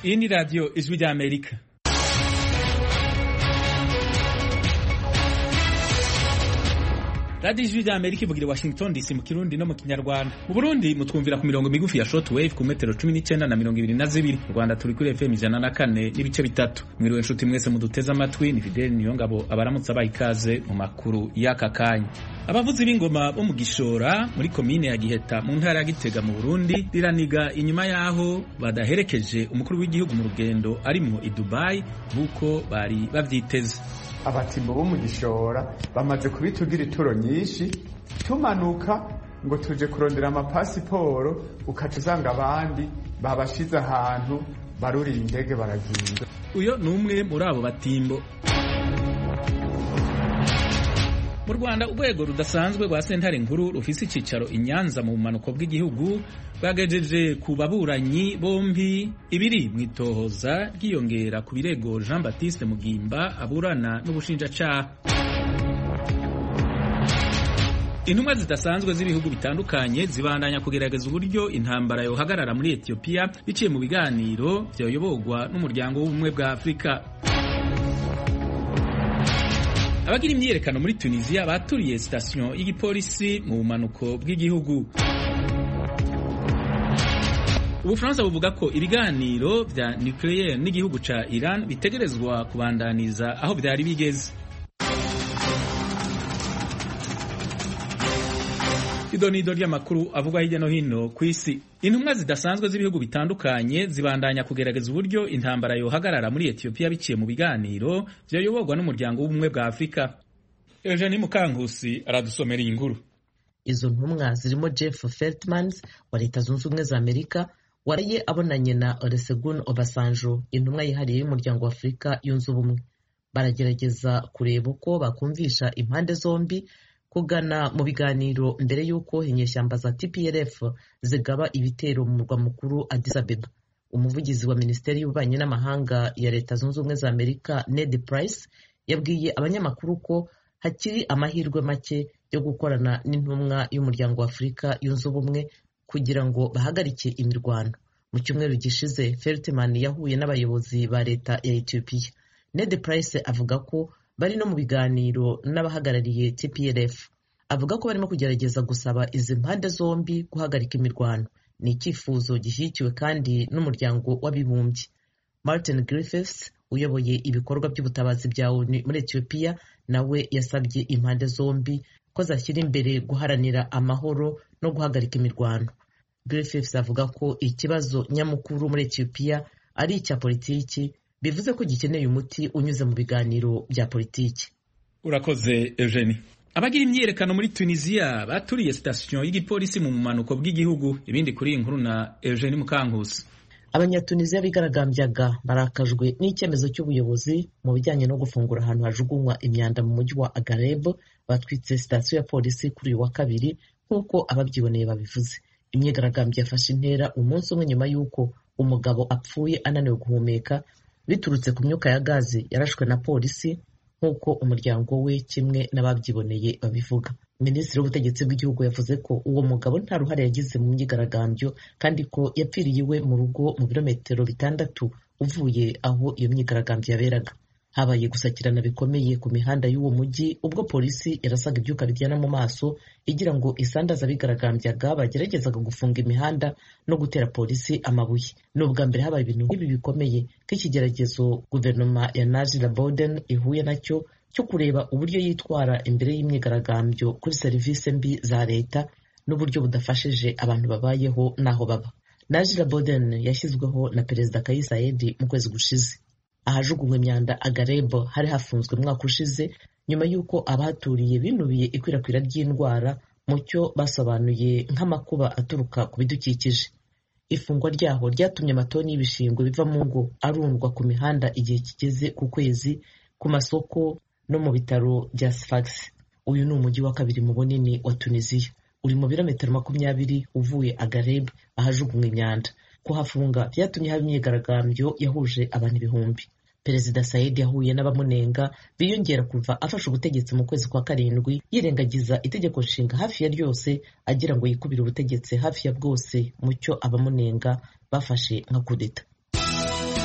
iyi ni radiyo ijwi ry'amerika radiyo ijwi ry'amerika ivugira i washington dc mu kirundi no mu kinyarwanda mu burundi mutwumvira ku mirongo migufi ya short wave ku metero cumi n'icyenda na mirongo ibiri na zibiri mu rwanda turi kuri fm ijana na kane n'ibice bitatu mwiriwe inshuti mwese muduteze amatwi ni fideli niyongabo abaramutse abaha ikaze mu makuru y'aka kanya abavuzi b'ingoma bo mu gishora muri komine ya giheta mu ntara ya gitega mu burundi riraniga inyuma y'aho badaherekeje umukuru w'igihugu mu rugendo arimwo i dubayi nk'uko bari bavyiteze abatimbo bo mu gishora bamaze kubitugira ituro nyinshi tumanuka ngo tuje kurondera amapasiporo ukaca usanga abandi babashize ahantu baruriye indege baragenda uyo ni umwe muri abo batimbo mu rwanda urwego rudasanzwe rwa sentare nkuru rufise icicaro i nyanza mu bumanuko bw'igihugu bwagejeje ku baburanyi bombi ibiri mu itohoza ryiyongera ku birego jean baptiste mugimba aburana n'ubushinjacaha intumwa zidasanzwe z'ibihugu bitandukanye zibandanya kugerageza uburyo intambara yohagarara muri etiyopiya biciye mu biganiro vyoyoborwa n'umuryango w'ubumwe bwa afurika abagira imyiyerekano muri tunisiya baturiye sitasiyo y'igipolisi mu bumanuko bw'igihugu ubufaransa buvuga ko ibiganiro vya nucleaire n'igihugu ca iran bitegerezwa kubandaniza aho vyari bigeze idonido ry'amakuru avugwa hirya no hino ku isi intumwa zidasanzwe z'ibihugu bitandukanye zibandanya kugerageza uburyo intambara yohagarara muri etiyopiya biciye mu biganiro vyoyoborwa n'umuryango w'ubumwe bwa afurika eugenie mukankusi aradusomera iyi nkuru izo ntumwa zirimo jeff feltmans wa leta zunze ubumwe za amerika waraye abonanye na olusegun obasanjo intumwa yihariye y'umuryango wa afurika yunze ubumwe baragerageza kureba uko bakumvisha impande zombi kugana mu biganiro mbere y'uko inyeshyamba za TPLF zigaba ibitero mu murwa mukuru Addis Abeba umuvugizi wa minisiteri y'ububanyi n'amahanga ya leta zunze ubumwe za amerika Ned Price yabwiye abanyamakuru ko hakiri amahirwe make yo gukorana n'intumwa y'umuryango wa afurika yunze ubumwe kugira ngo bahagarike imirwano mu cyumweru gishize Feltman yahuye n'abayobozi ba leta ya Ethiopia Ned Price avuga ko bari no mu biganiro n'abahagarariye TPLF avuga ko barimo kugerageza gusaba izi mpande zombi guhagarika imirwano ni icyifuzo gishyigikiwe kandi n'umuryango w'abibumbye Martin Griffiths uyoboye ibikorwa by'ubutabazi bya ONU muri Ethiopia nawe yasabye impande zombi ko zashyira imbere guharanira amahoro no guhagarika imirwano Griffiths avuga ko ikibazo nyamukuru muri Ethiopia ari icya politiki bivuze ko gikeneye umuti unyuze mu biganiro bya politiki urakoze eugenie abagira imyiyerekano muri tunisiya baturiye sitasiyo y'igipolisi mu bumanuko bw'igihugu ibindi kuri iyi nkuru na eugenie mukankusi abanyatunisiya bigaragambyaga barakajwe n'icyemezo cy'ubuyobozi mu bijyanye no gufungura ahantu hajugunywa imyanda mu mujyi wa agareb batwitse sitasiyo ya polisi kuri uyu wa kabiri nk'uko ababyiboneye babivuze imyigaragambyo yafashe intera umunsi umwe nyuma y'uko umugabo apfuye ananiwe guhumeka biturutse ku myuka ya gazi yarashwe na polisi nk'uko umuryango we kimwe n'ababyiboneye babivuga minisitiri w'ubutegetsi bw'igihugu yavuze ko uwo mugabo nta ruhare yagize mu myigaragambyo kandi ko yapfiriye iwe mu rugo mu birometero bitandatu uvuye aho iyo myigaragambyo yaberaga habaye gusakirana bikomeye ku mihanda y'uwo mujyi ubwo polisi yarasaga ibyuka biryana mu maso igira ngo isandaza abigaragambyaga bageragezaga gufunga imihanda no gutera polisi amabuye ni ubwa mbere habaye ibintu nk'ibi bikomeye nk'ikigeragezo guverinoma ya Najla Boden ihuye nacyo cyo kureba uburyo yitwara imbere y'imyigaragambyo kuri serivisi mbi za leta n'uburyo budafashije abantu babayeho n'aho baba Najla Boden yashyizweho na perezida Kais Saied mu kwezi gushize ahajugunywa imyanda agarebo hari hafunzwe umwaka ushize nyuma y'uko abahaturiye binubiye ikwirakwira ry'indwara mu cyo basobanuye nk'amakuba aturuka ku bidukikije ifungwa ryaho ryatumye amatoni y'ibishingwe biva mu ngo arundwa ku mihanda igihe kigeze ku kwezi ku masoko no mu bitaro bya Sfax uyu ni umujyi wa kabiri mu bunini wa Tunisiya uri mu birometero makumyabiri uvuye agareb ahajugunywa imyanda kuhafunga byatumye haba imyigaragambyo yahuje abantu ibihumbi perezida sayid yahuye n'abamunenga biyongera kuva afashe ubutegetsi mu kwezi kwa karindwi yirengagiza itegeko nshinga hafi ya ryose agira ngo yikubire ubutegetsi hafi ya bwose mu cyo abamunenga bafashe nka kudeta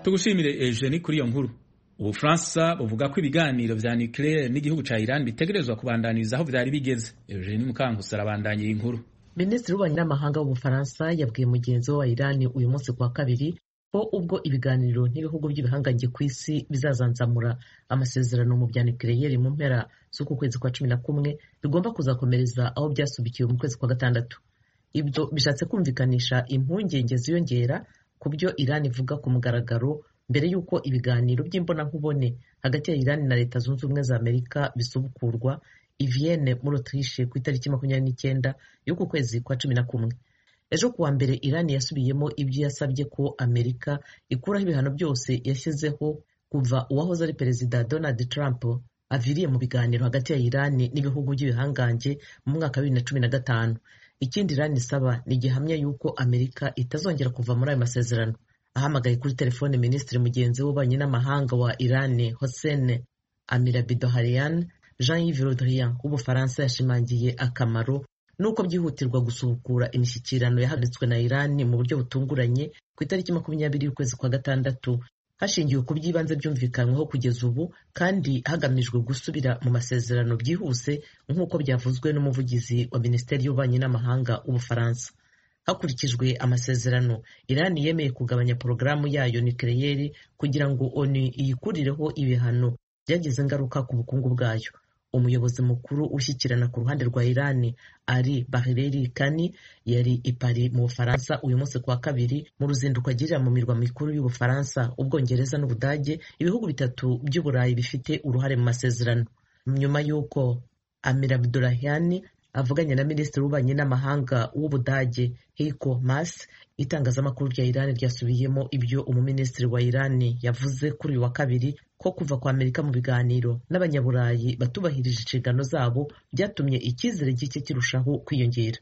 tugushimire Eugenie kuri iyo nkuru ubufaransa buvuga ko ibiganiro vya nucleaire n'igihugu ca Iran bitegerezwa kubandaniriza aho vyari bigeze Eugenie Mukankusi arabandanya iyi nkuru minisitiri w'ububanyi n'amahanga w'ubufaransa yabwiye mugenzi we wa irani uyu munsi kuwa kabiri ko ubwo ibiganiro n'ibihugu by'ibihangange ku isi bizazanzamura amasezerano mu bya nucleaire mu mpera z'uku kwezi kwa cumi na kumwe bigomba kuzakomereza aho byasubikiwe mu kwezi kwa gatandatu ibyo bishatse kumvikanisha impungenge ziyongera ku byo irani ivuga ku mugaragaro mbere y'uko ibiganiro by'imbonankubone hagati ya irani na leta zunze ubumwe za amerika bisubukurwa i Vienne muri Autriche ku itariki makumyabiri n'icyenda y'uku kwezi kwa cumi na kumwe ejo kuwa mbere irani yasubiyemo ibyo yasabye ko amerika ikuraho ibihano byose yashyizeho kuva uwahoze ari perezida donald trump aviriye mu biganiro hagati ya irani n'ibihugu by'ibihangange mu mwaka wa bibiri na cumi na gatanu ikindi irani isaba ni igihamya y'uko amerika itazongera kuva muri ayo masezerano ahamagaye kuri telefone minisitiri mugenzi w'ububanyi n'amahanga wa irani hossein amirabidoharian Jean-Yves Le Drian w'Ubufaransa yashimangiye akamaro nuko byihutirwa gusubukura imishyikirano yahagaritswe na Iran mu buryo butunguranye ku itariki makumyabiri y'ukwezi kwa gatandatu hashingiwe ku by'ibanze byumvikanyweho kugeza ubu kandi hagamijwe gusubira mu masezerano byihuse nk'uko byavuzwe n'umuvugizi wa Minisiteri y'Ububanyi n'Amahanga w'Ubufaransa hakurikijwe amasezerano Iran yemeye kugabanya porogaramu yayo nucleaire kugira ngo ONU iyikurireho ibihano byagize ingaruka ku bukungu bwayo umuyobozi mukuru ushyikirana ku ruhande rwa irani ari bahireri kani yari i Paris mu bufaransa uyu munsi kuwa kabiri mu ruzinduko agirira mu mirwa mikuru y'ubufaransa ubwongereza n'ubudage ibihugu bitatu by'uburayi bifite uruhare mu masezerano nyuma y'uko amir abdurahiyani avuganye na minisitiri w'ububanyi n'amahanga w'ubudage heiko mas itangazamakuru rya irani ryasubiyemo ibyo umuminisitiri wa irani yavuze kuri uyu wa kabiri ko kuva kwa amerika mu biganiro n'abanyaburayi batubahirije inshingano zabo byatumye icyizere gike kirushaho kwiyongera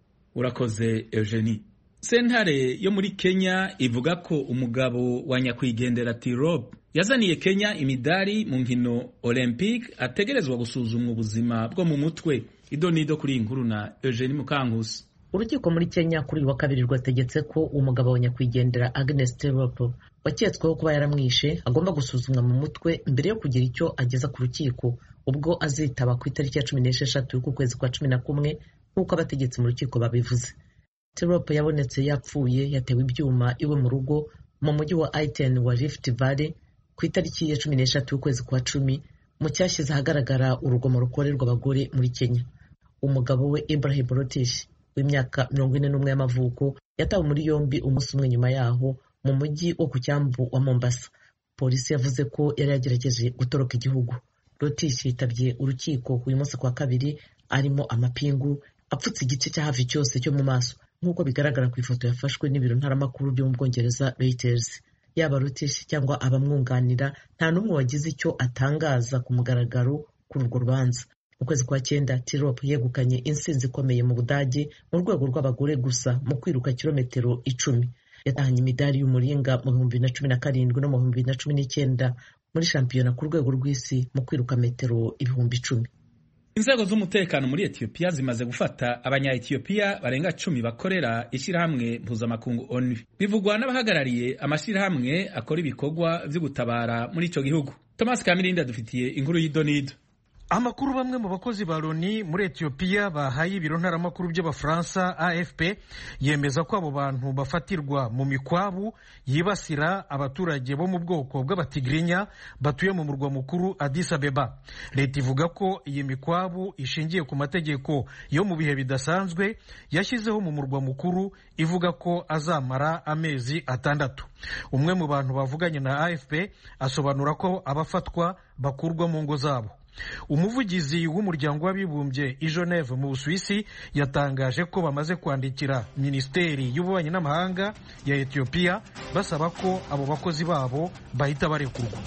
urakoze eugenie sentare yo muri kenya ivuga ko umugabo wa nyakwigendera tirob yazaniye kenya imidari mu nkino olympique ategerezwa gusuzumwa ubuzima bwo mu mutwe idonido kuri iyi nkuru na eugenie mukankusi urukiko muri kenya kuri uyu wa kabiri rwategetse ko umugabo wa nyakwigendera agnes tirop waketsweho kuba yaramwishe agomba gusuzumwa mu mutwe mbere yo kugira icyo ageza ku rukiko ubwo azitaba ku itariki ya cumi n'esheshatu y'uku kwezi kwa cumi na kumwe nk'uko abategetsi mu rukiko babivuze tirop yabonetse yapfuye yatewe ibyuma iwe mu rugo mu mujyi wa aiten wa rift valley ku itariki ya cumi n'eshatu y'ukwezi kwa cumi mu cyashyize ahagaragara urugomo rukorerwa abagore muri kenya umugabo we ibrahim rotish w'imyaka mirongo ine n'umwe y'amavuko yatawe muri yombi umunsi umwe nyuma yaho mu mujyi wo ku cyambu wa mombasa polisi yavuze ko yari yagerageje gutoroka igihugu rotish yitabye urukiko uyu munsi kwa kabiri arimo amapingu apfutse igice cya hafi cyose cyo mu maso nk'uko bigaragara ku ifoto yafashwe n'ibiro ntaramakuru byo mu bwongereza reuters yaba rotish cyangwa abamwunganira nta n'umwe wagize icyo atangaza ku mugaragaro kuri urwo rubanza mu kwezi kwa cyenda tirop yegukanye insinzi ikomeye mu budage mu rwego rw'abagore gusa mu kwiruka kilometero icumi yatahanye imidari y'umuringa mu bihumbi bibiri na cumi na karindwi no mu bihumbi bibiri na cumi n'icyenda muri shampiyona ku rwego rw'isi mu kwiruka metero ibihumbi icumi inzego z'umutekano muri etiyopiya zimaze gufata abanya-etiyopiya barenga cumi bakorera ishyirahamwe mpuzamakungu onu bivugwa n'abahagarariye amashyirahamwe akora ibikorwa byo gutabara muri icyo gihugu thomas kamirindi adufitiye inkuru y'idonido amakuru bamwe mu bakozi ba loni muri etiyopiya bahaye ibiro ntaramakuru by'abafaransa afp yemeza ko abo bantu bafatirwa mu mikwabu yibasira abaturage bo mu bwoko bw'abatigirinya batuye mu murwa mukuru Addis Abeba leta ivuga ko iyi mikwabu ishingiye ku mategeko yo mu bihe bidasanzwe yashyizeho mu murwa mukuru ivuga ko azamara amezi atandatu umwe mu bantu bavuganye na afp asobanura ko abafatwa bakurwa mu ngo zabo umuvugizi w'umuryango w'abibumbye i Geneve mu busuwisi yatangaje ko bamaze kwandikira minisiteri y'ububanyi n'amahanga ya etiyopiya basaba ko abo bakozi babo bahita barekurwa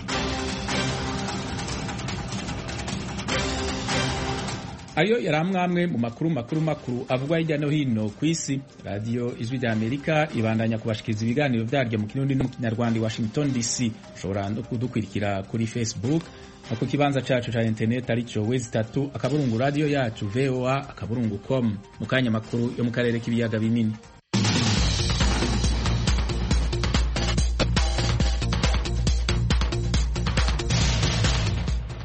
ayo yari amwe mu makuru makuru makuru avugwa hirya no hino ku isi radiyo ijwi rya amerika ibandanya kubashikiriza ibiganiro byaryo mu kirundi no mu kinyarwanda i washington dc ushobora no kudukurikira kuri facebook no ku kibanza cacu ca interineti aricyo wezi itatu akaburungu radiyo yacu voa akaburungu com mu kanya makuru yo mu karere k'ibiyaga binini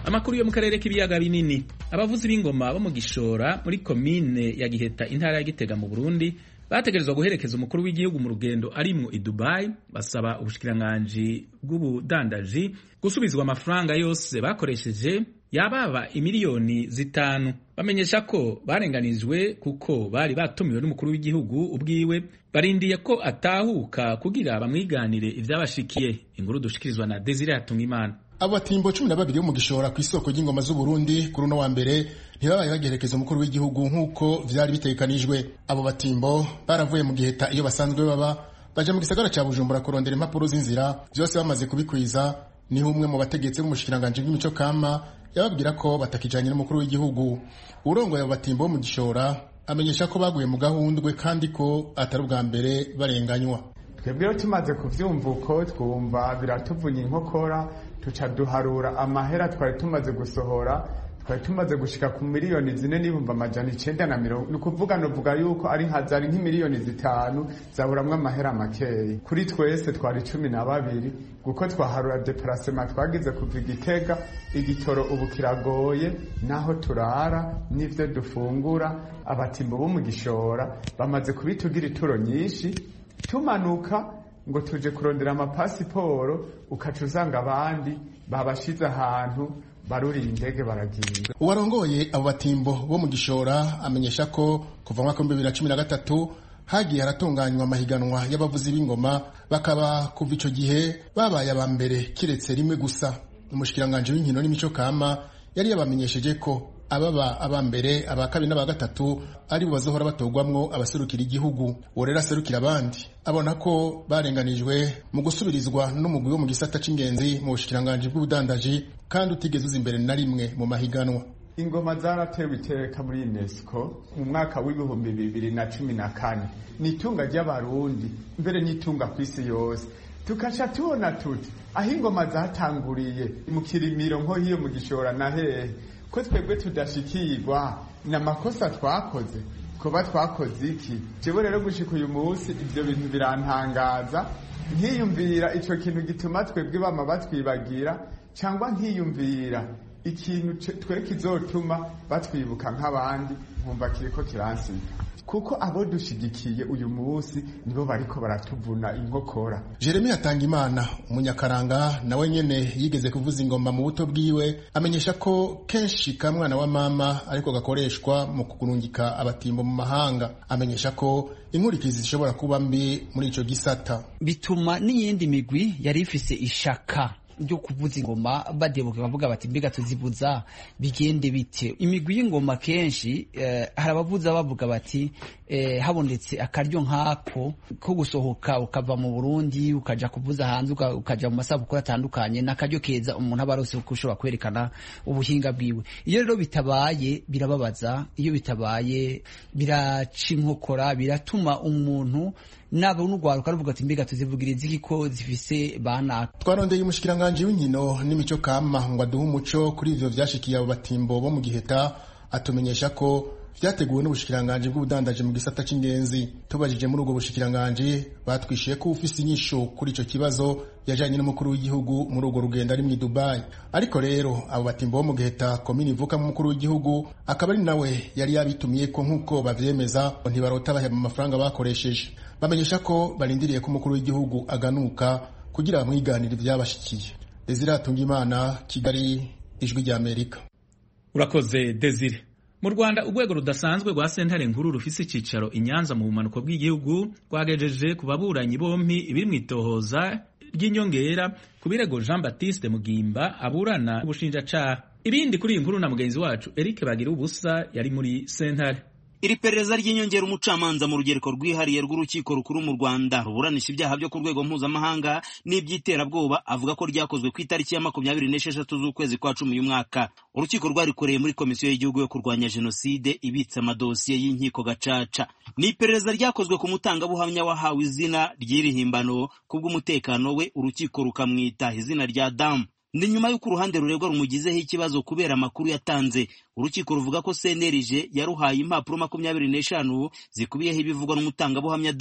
amakuru yo mu karere k'ibiyaga binini abavuzi b'ingoma bo mu gishora muri komine ya giheta intara ya gitega mu burundi bategerezwa guherekeza umukuru w'igihugu mu rugendo arimwo i dubai basaba ubushikiranganji bw'ubudandaji gusubizwa amafaranga yose bakoresheje yababa imiliyoni zitanu bamenyesha ko barenganijwe kuko bari batumiwe n'umukuru w'igihugu ubwiwe barindiye ko atahuka kugira bamwiganire ivyabashikiye inkuru dushikirizwa na Desire Hatungimana abo batimbo cumi na babiri bo mu gishora ku isoko ry'ingoma z'uburundi kuri uno wa mbere ntibabaye bagerekeza umukuru w'igihugu nk'uko vyari bitegekanijwe abo batimbo baravuye mu giheta iyo basanzwe baba baja mu gisagara ca bujumbura kurondera impapuro z'inzira vyose bamaze kubikwiza niho umwe mu bategetsi b'umushikiranganji bw'imico kama yababwira ko batakijanye n'umukuru w'igihugu urongoye abo batimbo bo mu gishora amenyesha ko baguye mu gahundwe kandi ko atari ubwa mbere barenganywa twebwe rero tumaze kuvyumva uko twumva biratuvunya inkokora tuca duharura amahera twari tumaze gusohora twari tumaze gushika ku miliyoni zine n'ibihumbi amajana icenda na mirongo ni ukuvuga novuga yuko ari nka zari nk'imiliyoni zitanu zaburamwo amahera makeyi kuri twese twari cumi na babiri kuko twaharura deparasema twagize kuva igitega igitoro ubu kiragoye naho turara n'ivyo dufungura abatimbo bo mu gishora bamaze kubitugira ituro nyinshi tumanuka ngo tuje kurondera amapasiporo ukaca usanga abandi babashize ahantu baruriye indege baragiye uwarongoye abo batimbo bo mu gishora amenyesha ko kuva mwaka w'ibihumbi bibiri na cumi na gatatu hagiye haratunganywa amahiganwa y'abavuzi b'ingoma bakaba kuva ico gihe babaye aba mbere kiretse rimwe gusa umushikiranganji w'inkino n'imico kama yari yabamenyesheje ko ababa aba mbere aba kabiri n'aba gatatu ari bo bazohora batogwamwo abaserukira igihugu uwo rero aserukira abandi abona ko barenganijwe mu gusubirizwa n'umugwi wo mu gisata c'ingenzi mu bushikiranganji bw'ubudandaji kandi utigeze uza imbere na rimwe mu mahiganwa ingoma zaratewe iteka muri unesco mu mwaka w'ibihumbi bibiri na cumi na kane ni itunga ry'abarundi mbere n'itunga ku isi yose tukaca tubona tuti aho ingoma zatanguriye mu kirimiro nko hiyo mu gishora na hehe ko twebwe tudashikirwa ni amakosa twakoze kuba twakoze iki jewe rero gushika uyu munsi ivyo bintu birantangaza nkiyumvira ico kintu gituma twebwe bama batwibagira cyangwa nkiyumvira ikintu twe kizotuma batwibuka nk'abandi nkumva kiriko kiransiga kuko abo dushigikiye uyu munsi nibo bariko baratuvuna inkokora jeremy hatangimana umunyakaranga nawe nyene yigeze kuvuza ingoma mu buto bwiwe amenyesha ko kenshi ka mwana wa mama ariko gakoreshwa mu kurungika abatimbo mu mahanga amenyesha ko inkurikizi zishobora kuba mbi muri ico gisata bituma n'iyindi migwi yari ifise ishaka ryo kuvuza ingoma badebuka bavuga bati mbega tuzivuza bigende bite imigwi y'ingoma kenshi eh, hari abavuza bavuga bati eh, habonetse akaryo nk'ako ko gusohoka ukava mu Burundi ukaja kuvuza hanze ukaja mu masabukuru atandukanye n'akaryo keza umuntu aba arose ko ushobora kwerekana ubuhinga bwiwe iyo rero bitabaye birababaza iyo bitabaye biraca inkokora biratuma umuntu naba n'urwaruka ruvuga ati mbega tuzivugiriza iki ko zifise bana twarondeye umushikiranganji w'inkino n'imico kama ngo aduhe umuco kuri ivyo vyashikiye abo batimbo bo mu giheta atumenyesha ko vyateguwe n'ubushikiranganji bw'ubudandaji mu gisata c'ingenzi tubajije muri ubwo bushikiranganji batwishuye ko ufise inyishu kuri ico kibazo yajanye n'umukuru w'igihugu muri urwo rugendo ari mw'i dubayi ariko rero abo batimbo bo mu giheta komini ivuka mu mukuru w'igihugu akaba ari nawe yari yabitumiyeko nk'uko bavyemeza ntibarota baheba amafaranga bakoresheje bamenyesha ko barindiriye ko umukuru w'igihugu aganuka kugira bamwiganire ivyabashikiye desire hatungimana kigali ijwi ry'amerika urakoze desire mu rwanda urwego rudasanzwe rwa sentare nkuru rufise icicaro i nyanza mu bumanuko bw'igihugu rwagejeje ku baburanyi bompi ibiri mu itohoza ry'inyongera ku birego jean baptiste mugimba aburana ubushinjacaha ibindi kuri iyi nkuru na mugenzi wacu eric bagira ubusa yari muri sentare iri perereza ry'inyongera umucamanza mu rugereko rwihariye rw'urukiko rukuru mu rwanda ruburanisha ibyaha byo ku rwego mpuzamahanga n'iby'iterabwoba avuga ko ryakozwe ku itariki ya makumyabiri n'esheshatu z'ukwezi kwa cumi y'umwaka urukiko rwarikoreye muri komisiyo y'igihugu yo kurwanya jenoside ibitse amadosiye y'inkiko gacaca ni iperereza ryakozwe ku mutangabuhamya wahawe izina ry'iri himbano kubw'umutekano we urukiko rukamwita izina rya damu ni nyuma y'uko uruhande ruregwa rumugizeho ikibazo kubera amakuru yatanze urukiko ruvuga ko cnlg yaruhaye impapuro makumyabiri n'eshanu zikubiyeho ibivugwa n'umutangabuhamya damu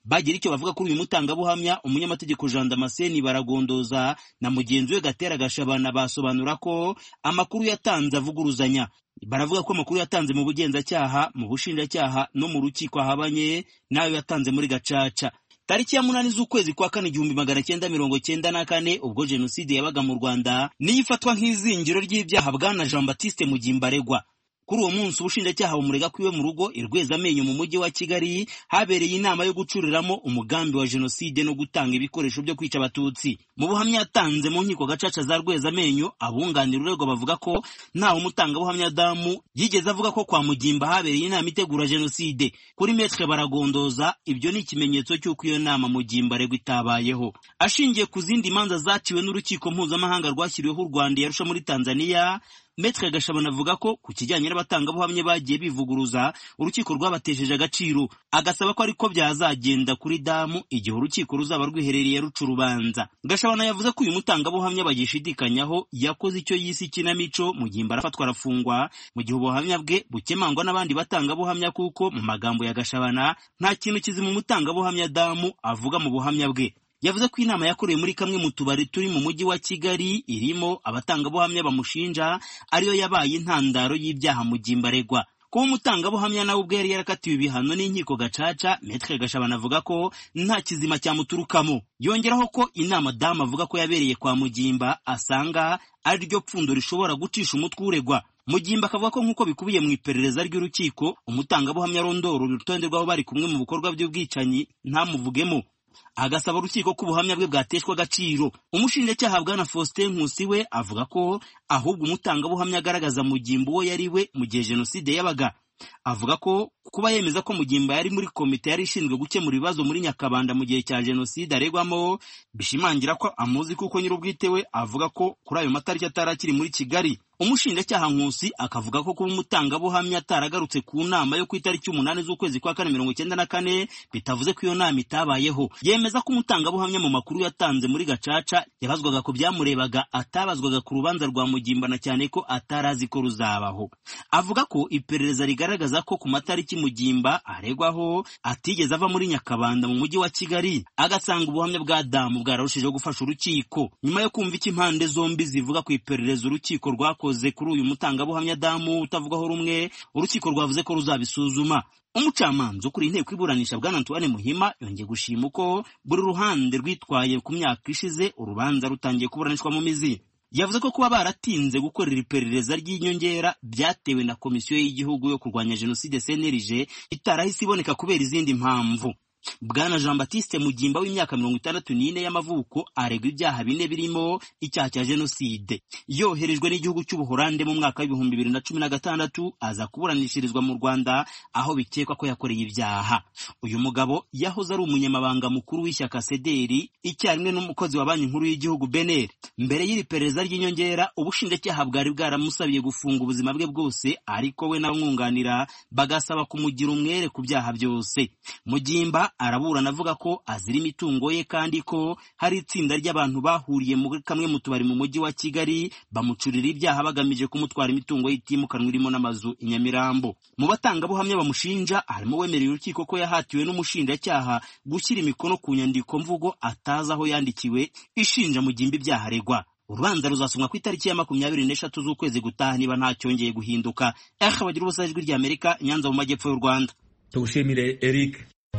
bagira icyo bavuga kuri uyu mutangabuhamya umunyamategeko jean damascene baragondoza na mugenzi we gatera gashabana basobanura ko amakuru yatanze avuguruzanya baravuga ko amakuru yatanze mu bugenzacyaha mu bushinjacyaha no mu rukiko ahabanye n'ayo yatanze muri gacaca tariki ya munani z'ukwezi kwa kane igihumbi magana cyenda mirongo cyenda na kane ubwo jenoside yabaga mu rwanda niyo ifatwa nk'izingiro ry'ibyaha bwana jean baptiste mugimba aregwa kuri uwo munsi ubushinjacyaha bumurega kwiwe mu rugo irwezamenyo mu mujyi wa kigali habereye inama yo gucuriramo umugambi wa jenoside no gutanga ibikoresho byo kwica abatutsi mu buhamya yatanze mu nkiko gacaca za rwezamenyo abunganira uregwa bavuga ko ntawe umutangabuhamya damu yigeze avuga ko kwa mugimba habereye inama itegura jenoside kuri metre baragondoza ibyo ni ikimenyetso cy'uko iyo nama mugimba aregwa itabayeho ashingiye ku zindi manza zaciwe n'urukiko mpuzamahanga rwashyiriweho u rwanda yarusha muri tanzania Metre Gashabana avuga ko ku kijyanye n'abatangabuhamya bagiye bivuguruza urukiko rwabatesheje agaciro agasaba ko ariko byazagenda kuri damu igihe urukiko ruzaba rwiherereye ruca urubanza Gashabana yavuze ko uyu mutangabuhamya bagishidikanyaho yakoze icyo yise ikinamico mu gihe arafatwa arafungwa mu gihe ubuhamya bwe bukemangwa n'abandi batangabuhamya kuko mu magambo ya Gashabana nta kintu kizima umutangabuhamya damu avuga mu buhamya bwe yavuze ko inama yakorewe muri kamwe mu tubari turi mu mujyi wa kigali irimo abatangabuhamya bamushinja ariyo yabaye intandaro y'ibyaha mugimba aregwa kuba umutangabuhamya nawe ubwe yari yarakatiwe ibihano n'inkiko gacaca metre gashabana avuga ko nta kizima cyamuturukamo yongeraho ko inama damu avuga ko yabereye kwa mugimba asanga ari ryo pfundo rishobora gucisha umutwe uregwa mugimba akavuga ko nk'uko bikubiye mu iperereza ry'urukiko umutangabuhamya arondora urutonde rw'abo bari kumwe mu bikorwa by'ubwicanyi ntamuvugemo agasaba urukiko ko ubuhamya bwe bwateshwa agaciro umushinjacyaha bwana faustin nkusi we avuga ko ahubwo umutangabuhamya agaragaza mugimba uwo yari we mu gihe jenoside yabaga avuga ko kuba yemeza ko mugimba yari muri komite yari ishinzwe gukemura ibibazo muri nyakabanda mu gihe cya jenoside aregwamo bishimangira ko amuzi kuko nyir'ubwite we avuga ko kuri ayo matariki atari akiri muri kigali umushinjacyaha nkusi akavuga ko kuba umutangabuhamya ataragarutse ku nama yo ku itariki umunani z'ukwezi kwa kane mirongo icyenda na kane bitavuze ko iyo nama itabayeho yemeza ko umutangabuhamya mu makuru yatanze muri gacaca yabazwaga ku byamurebaga atabazwaga ku rubanza rwa mugimbana cyane ko atari azi ko ruzabaho avuga ko iperereza rigaragaza ko ku matariki mugimba aregwaho atigeze ava muri nyakabanda mu mujyi wa kigali agasanga ubuhamya bwa damu bwararushijeho gufasha urukiko nyuma yo kumva icyo impande zombi zivuga ku iperereza urukiko rwakoze kuri uyu mutangabuhamya damu utavugaho rumwe urukiko rwavuze ko ruzabisuzuma umucamanza ukuriye inteko iburanisha bwana antoine muhima yongeye gushima uko buri ruhande rwitwaye ku myaka ishize urubanza rutangiye kuburanishwa mu mizi yavuze ko kuba baratinze gukorera iperereza ry'inyongera byatewe na komisiyo y'igihugu yo kurwanya jenoside cnlg itarahise iboneka kubera izindi mpamvu bwana jean batiste mugimba w'imyaka mirongo itandatu n'ine y'amavuko aregwa ibyaha bine birimo icyaha cya jenoside yoherejwe n'igihugu cy'ubuhorande mu mwaka w'ibihumbi bibiri na cumi na gatandatu aza kuburanishirizwa mu rwanda aho bikekwa ko yakoreye ibyaha uyu mugabo yahoze ari umunyamabanga mukuru w'ishyaka sederi icyarimwe n'umukozi wa banki nkuru y'igihugu beneri mbere y'iri perereza ry'inyongera ubushinjacyaha bwari bwaramusabiye gufunga ubuzima bwe bwose ariko we n'abamwunganira bagasaba kumugira umwere ku byaha byose mugimba araburana avuga ko azira imitungo ye kandi ko hari itsinda ry'abantu bahuriye muri kamwe mu tubari mu mujyi wa kigali bamucurira ibyaha bagamije kumutwara imitungo y'itimukanwa irimo n'amazu i nyamirambo mu batangabuhamya bamushinja harimo wemereye urukiko ko yahatiwe n'umushinjacyaha gushyira imikono ku nyandiko mvugo atazi aho yandikiwe ishinja mugimba ibyaha aregwa urubanza ruzasomwa ku itariki ya makumyabiri n'eshatu z'ukwezi gutaha niba ntacyongeye guhinduka ehe bagira ubusa ijwi ry'amerika nyanza mu majyepfo y'u rwanda tugushimire eric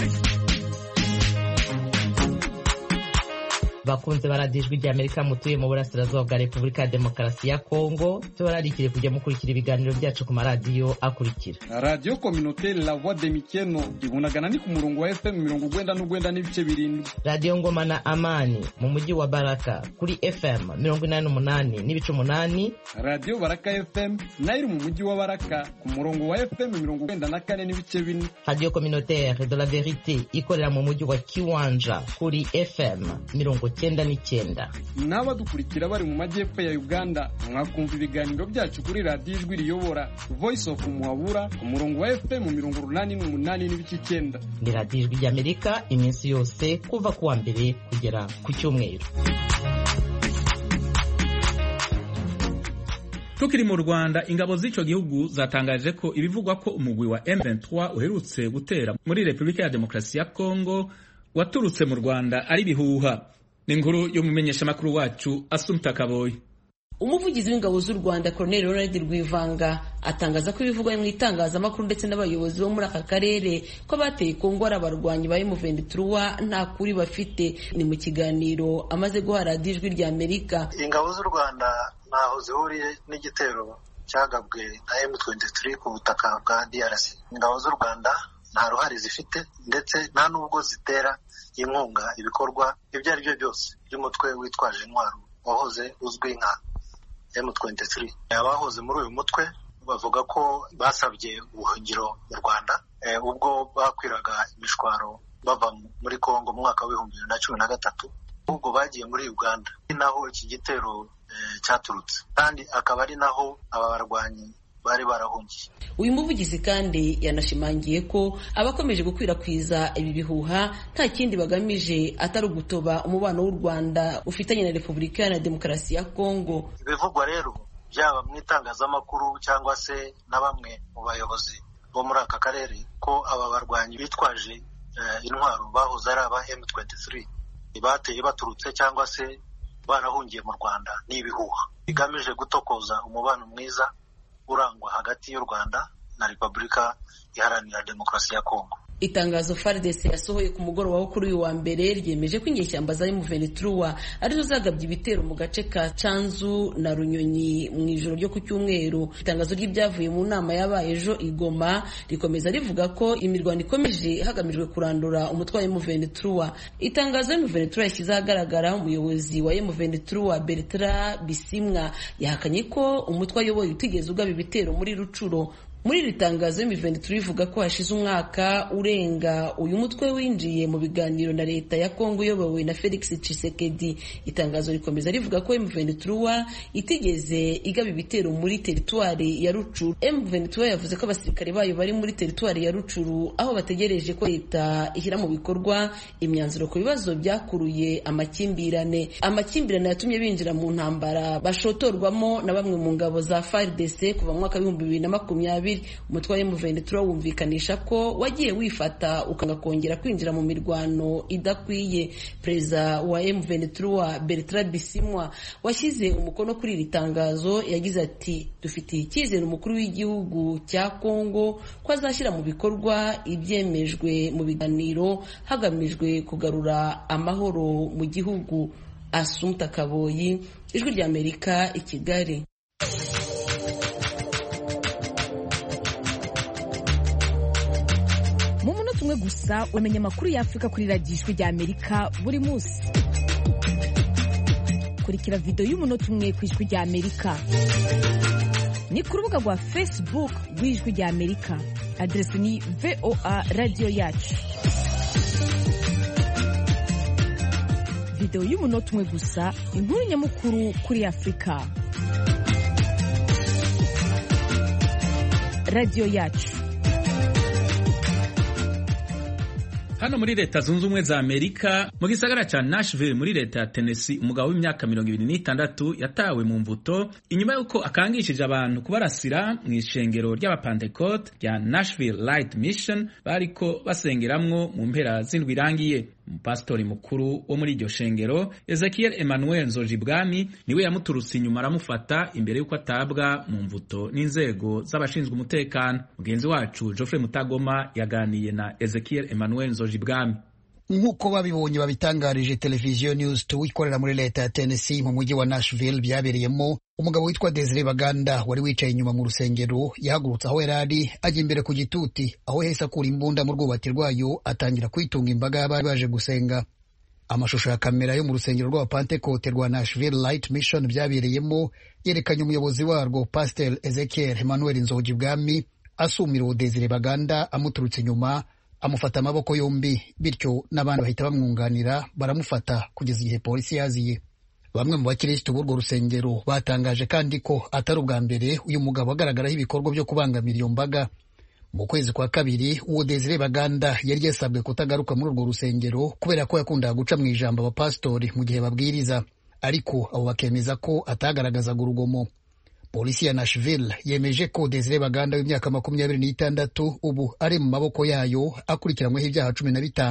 bakunze baradiyo ijwi ry'amerika mutuye mu burasirazuba bwa repubulika ya demokarasi ya kongo tubararikire kujya mukurikira ibiganiro byacu ku maradiyo akurikira radiyo kominoteri la voix de mikeno ibunagana ni ku murongo wa fm mirongo ugwenda n'ugwenda n'ibice birindwi radiyo ngoma na amani mu mujyi wa baraka kuri fm mirongo inani n'umunani n'ibice umunani radiyo baraka fm nayo iri mu mujyi wa baraka ku murongo wa fm mirongo ugwenda na kane n'ibice bine radiyo kominoteri de la verite ikorera mu mujyi wa kiwanja kuri fm mirongo cyenda n'icyenda n'abadukurikira bari mu majyepfo ya uganda mwakumva ibiganiro byacu kuri radiyo ijwi riyobora voice of muhabura ku murongo wa fm mirongo urunani n'umunani n'ibice icyenda ni radiyo ijwi ry'amerika iminsi yose kuva ku wa mbere kugera ku cyumweru tukiri mu rwanda ingabo z'icyo gihugu zatangaje ko ibivugwa ko umugwi wa M23 uherutse gutera muri repubulika ya demokarasi ya kongo waturutse mu rwanda ari bihuha ni inkuru yo mu menyeshamakuru wacu asumta kaboyi umuvugizi w'ingabo z'u rwanda colonel ronald rwivanga atangaza ko ibivugwa mu itangazamakuru ndetse n'abayobozi bo muri aka karere ko bateye kongo ari abarwanyi ba M23 nta kuri bafite ni mu kiganiro amaze guha radiyo ijwi rya amerika ingabo z'u rwanda ntaho zihuriye n'igitero cyagabwe na M23 ku butaka bwa DRC ingabo z'u rwanda nta ruhare zifite ndetse nta n'ubwo zitera inkunga ibikorwa ibyo ari byo byose by'umutwe witwaje intwaro wahoze uzwi nka M23 abahoze muri uyu mutwe bavuga ko basabye ubuhungiro mu Rwanda ubwo bakwiraga imishwaro bava muri Kongo mu mwaka w'ibihumbi bibiri na cumi na gatatu ahubwo bagiye muri Uganda ni naho iki gitero cyaturutse kandi akaba ari naho aba barwanyi bari barahungiye uyu muvugizi kandi yanashimangiye ko abakomeje gukwirakwiza ibi bihuha nta kindi bagamije atari ugutoba umubano w'u rwanda ufitanye na repubulika iharanira demokarasi ya kongo ibivugwa rero byaba mu itangazamakuru cyangwa se na bamwe mu bayobozi bo muri aka karere ko aba barwanyi bitwaje intwaro bahoze ari aba M23 bateye baturutse cyangwa se barahungiye mu rwanda ni ibihuha bigamije gutokoza umubano mwiza urangwa hagati y'u Rwanda na Repubulika Iharanira Demokarasi ya Kongo. Itangazo FARDC yasohoye ku mugoroba wo kuri uyu wa mbere ryemeje ko inyeshyamba za M23 arizo zagabye ibitero mu gace ka Canzu na Runyonyi mu ijoro ryo ku cyumweru. Itangazo ry'ibyavuye mu nama yabaye ejo i Goma rikomeza rivuga ko imirwano ikomeje hagamijwe kurandura umutwe wa M23. Itangazo M23 yashyize ahagaragara umuyobozi wa M23 Bertrand Bisimwa yahakanye ko umutwe ayoboye utigeze ugaba ibitero muri Rucuro muri iri tangazo M23 ivuga ko hashize umwaka urenga uyu mutwe winjiye mu biganiro na leta ya Kongo uyobowe na Felix Tshisekedi itangazo rikomeza rivuga ko M23 itigeze igaba ibitero muri teritwari ya Rucuru M23 yavuze ko abasirikare bayo bari muri teritwari ya Rucuru aho bategereje ko leta ishyira mu bikorwa imyanzuro ku bibazo byakuruye amakimbirane amakimbirane yatumye binjira mu ntambara bashotorwamo na bamwe mu ngabo za FARDC kuva mu mwaka w'ibihumbi bibiri na makumyabiri umutwe wa M23 wumvikanisha ko wagiye wifata ukanga kongera kwinjira mu mirwano idakwiye perezida wa M23 Bertrand Bisimwa washyize umukono kuri iri tangazo yagize ati dufitiye icyizere umukuru w'igihugu cya Kongo ko azashyira mu bikorwa ibyemejwe mu biganiro hagamijwe kugarura amahoro mu gihugu Asumta Kaboyi ijwi rya Amerika i Kigali mu munota umwe gusa umenya amakuru y'afurika kuri radiyo ijwi rya amerika buri munsi kurikira videwo y'umunota umwe ku ijwi rya amerika ni ku rubuga rwa facebook rw'ijwi rya amerika aderesi ni voa radiyo yacu videwo y'umunota umwe gusa inkuru nyamukuru kuri afurika radiyo yacu hano muri leta zunze ubumwe za amerika mu gisagara ca nashville muri leta ya tennessee umugabo w'imyaka mirongo ibiri n'itandatu yatawe mu mvuto inyuma y'uko akangishije abantu kubarasira mu ishengero ry'abapantekote rya nashville light mission bariko basengeramwo mu mpera z'indwi irangiye umupasitori mukuru wo muri iryo shengero ezekiel emmanuel nzojibwami niwe yamuturutse inyuma aramufata imbere y'uko atabwa mu mvuto n'inzego z'abashinzwe umutekano mugenzi wacu geoffrey mutagoma yaganiye na ezekiel emmanuel nzojibwami nk'uko babibonye babitangarije televiziyo news two ikorera muri leta ya tennessee mu mujyi wa nashville byabereyemo umugabo witwa desire baganda wari wicaye inyuma mu rusengero yahagurutse aho yari ari ajya imbere ku gituti aho yahise akura imbunda mu rwubati rwayo atangira kwitunga imbaga y'abari baje gusenga amashusho ya kamera yo mu rusengero rw'abapantekote rwa nashville light mission byabereyemo yerekanye umuyobozi warwo pastel ezekiel emmanuel nzogi bwami asumira uwo desire baganda amuturutse inyuma amufata amaboko yombi bityo n'abandi bahita bamwunganira baramufata kugeza igihe polisi yaziye bamwe mu bakirisitu b'urwo rusengero batangaje kandi ko atari ubwa mbere uyu mugabo agaragaraho ibikorwa byo kubangamira iyo mbaga mu kwezi kwa kabiri uwo desire baganda yari yasabwe kutagaruka muri urwo rusengero kubera ko yakundaga guca mu ijambo abapasitori mu gihe babwiriza ariko abo bakemeza ko atagaragazaga urugomo polisi ya nashville yemeje ko desire baganda w'imyaka makumyabiri n'itandatu ubu ari mu maboko yayo akurikiranyweho ibyaha cumi na bitanu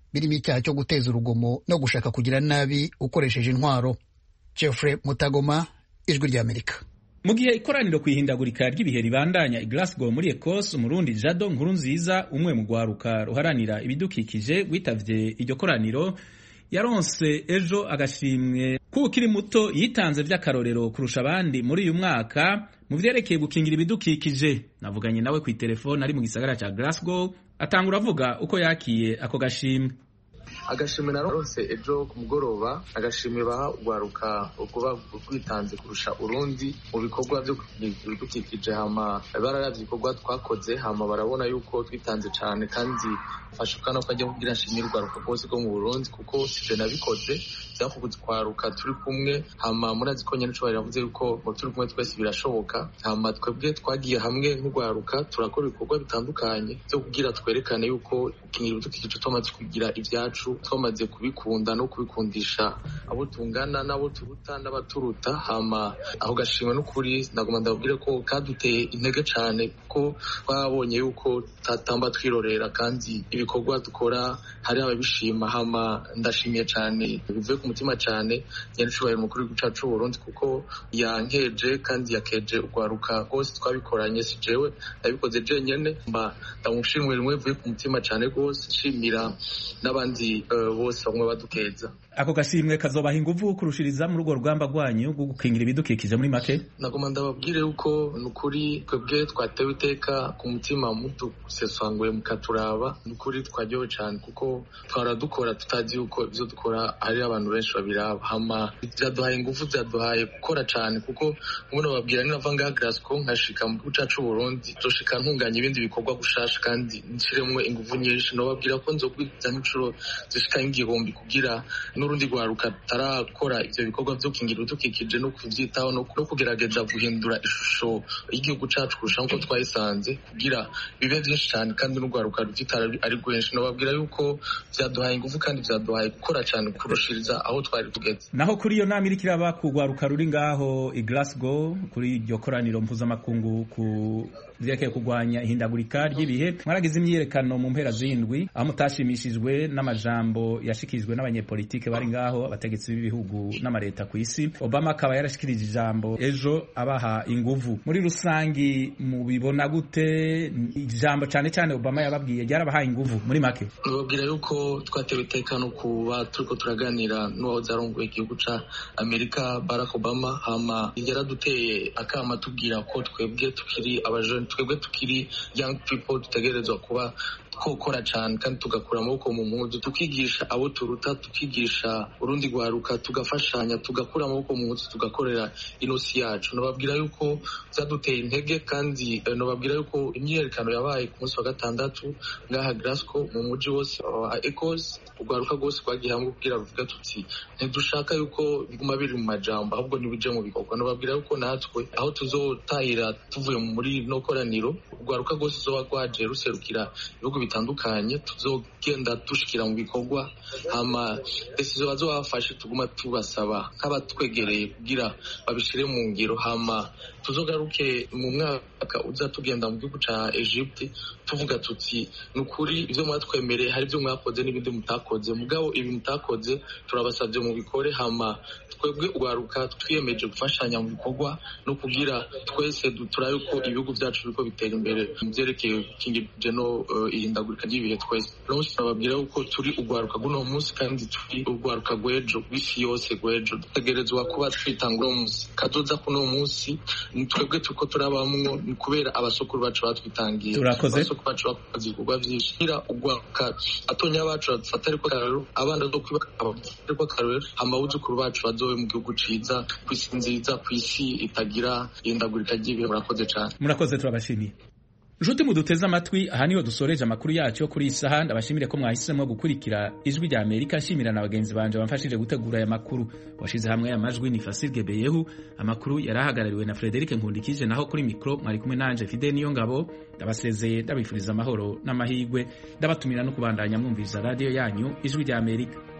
birimo icyaha cyo guteza urugomo no gushaka kugira nabi ukoresheje intwaro Geoffrey Mutagoma ijwi ry'Amerika mu gihe ikoraniro ku ihindagurika ry'ibihe ribandanya i Glasgow muri Ecosse umurundi Jado nkuru nziza umwe mu rwaruka ruharanira ibidukikije witavye iryo koraniro yaronse ejo agashimwe kuko ukiri muto yitanze vy'akarorero kurusha abandi muri uyu mwaka mu vyerekeye gukingira ibidukikije navuganye nawe ku telefone ari mu gisagara ca Glasgow atangura avuga uko yakiye ako gashimwe agashimwe narose ejo ku mugoroba agashimwe baha urwaruka kuba rwitanze kurusha urundi mu bikorwa byo ibidukikije hama bararavye ibikorwa twakoze hama barabona yuko twitanze cane kandi fashuka no kwajya kugira nshimire urwaruka rwose rwo mu Burundi kuko sije nabikoze vyakubuze kwaruka turi kumwe hama murazi ko nyene cobari yavuze yuko mu turi kumwe twese birashoboka hama twebwe twagiye hamwe nk'urwaruka turakora ibikorwa bitandukanye vyo kugira twerekane yuko gukingira ibidukikije twamaze kugira ivyacu twamaze kubikunda no kubikundisha abo tungana n'abo turuta n'abaturuta hama aho gashimwe n'ukuri ndagomba ndababwire ko kaduteye intege cane kuko twabonye yuko tatamba twirorera kandi ibikorwa dukora hari ababishima hama ndashimiye cane bivuye ku mutima cane nyarucubahiro mukuru w'igihugu cacu c'uburundi kuko yankeje kandi yakeje urwaruka rwose twabikoranye si jewe nabikoze jenyene mba ndamushimwe rimwe bivuye ku mutima cane rwose nshimira n'abandi bose bamwe badukeza ako gashimwe kazobaha inguvu kurushiriza muri urwo rugamba rwanyu rwo gukingira ibidukikije muri make nagoma ndababwire yuko ni ukuri twebwe twatewe iteka ku mutima mudusesanguye mukaturaba ni ukuri twaryowe cyane kuko twara dukora tutazi yuko ibyo dukora hari abantu benshi babiraba hama byaduhaye ingufu byaduhaye gukora cyane kuko ubuno babwira ninava ngaha Glasgow nkashika mu gihugu cacu Burundi nzoshika ntunganya ibindi bikorwa gushasha kandi nshiremwo ingufu nyinshi nobabwira ko nzogwiza n'inshuro zishika nk'igihumbi kugira n'urundi rwaruka tarakora ivyo bikorwa vyo gukingira ibidukikije no kuvyitaho no kugerageza guhindura ishusho y'igihugu cacu kurusha nkuko twayisanze kugira bibe vyinshi cane kandi n'urwaruka ruvyitara ari rwinshi nobabwira yuko vyaduhaye ingufu kandi vyaduhaye gukora cane kurushiriza aho twari tugeze naho kuri iyo nama iriko iraba ku rwaruka ruri ngaho i Glasgow kuri iryo koraniro mpuzamakungu ku vyerekeye kurwanya ihindagurika ry'ibihe mwaragize imyiyerekano mu mpera z'indwi aho mutashimishijwe n'amajambo yashikijwe n'abanyepolitike bari ngaho abategetsi b'ibihugu n'amareta ku isi obama akaba yarashikirije ijambo ejo abaha inguvu muri rusangi mubibona gute ijambo cane cane obama yababwiye ryarabahaye inguvu muri make nababwira yuko twatewe iteka no kuba turiko turaganira n'uwahoze arongoye igihugu ca amerika barack obama hama yaraduteye akama tubwira ko twebwe tukiri abajene twebwe tukiri young people dutegerezwa kuba twokora cyane kandi tugakura amaboko mu mpuzu tukigisha abo turuta tukigisha urundi rwaruka tugafashanya tugakura amaboko mu mpuzu tugakorera inosi yacu nababwira yuko byaduteye intege kandi nababwira yuko imyiyerekano yabaye ku munsi wa gatandatu ngaha Glasgow mu muji wose wa Ecos urwaruka rwose rwagiye hamwe kugira ruvuga tuti ntidushaka yuko biguma biri mu majambo ahubwo ntibije mu bikorwa nababwira yuko natwe aho tuzotahira tuvuye muri no koraniro urwaruka rwose zoba rwaje ruserukira ibihugu bitandukanye tuzogenda dushikira mu bikorwa hama desizo bazobafashe tuguma tubasaba nk'abatwegereye kugira babishire mu ngiro hama tuzogaruke mu mwaka uza tugenda mu gihugu ca Egypte tuvuga tuti ni ukuri ivyo mwatwemereye hari ivyo mwakoze n'ibindi mutakoze mugabo ibi mutakoze turabasavye mu bikore hama twebwe urwaruka twiyemeje gufashanya mu bikorwa no kugira twese turabe ko ibihugu vyacu biriko bitera imbere mu vyerekeye gukingirije no ihindagurika ry'ibihe twese rwose turababwira yuko turi urwaruka rw'uno munsi kandi turi urwaruka rw'ejo rw'isi yose rw'ejo dutegerezwa kuba twitanga uno munsi kazoza kuno munsi ni twebwe turiko turabamwo ni kubera abasokuru bacu batwitangiye abasokuru bacu bakoze ibikorwa vyinshi kira urwaruka atonya bacu badufata ariko akarorero abana bazokwibaka ariko akarorero amabuzukuru bacu bazobe mu gihugu ciza kw'isi nziza kw'isi itagira ihindagurika ry'ibihe murakoze cane murakoze turabashimiye nshuti muduteze amatwi aha niho dusoreje amakuru yacu yo kuri iyi saha ndabashimire ko mwahisemo gukurikira ijwi rya amerika nshimira na bagenzi banje bamfashije gutegura aya makuru washize hamwe aya majwi ni fasirge beyehu amakuru yari ahagarariwe na frederic nkundikije naho kuri mikoro mwari kumwe nanje fide niyo ngabo ndabasezeye ndabifuriza amahoro n'amahirwe ndabatumira no kubandanya mwumviriza radiyo yanyu ijwi rya amerika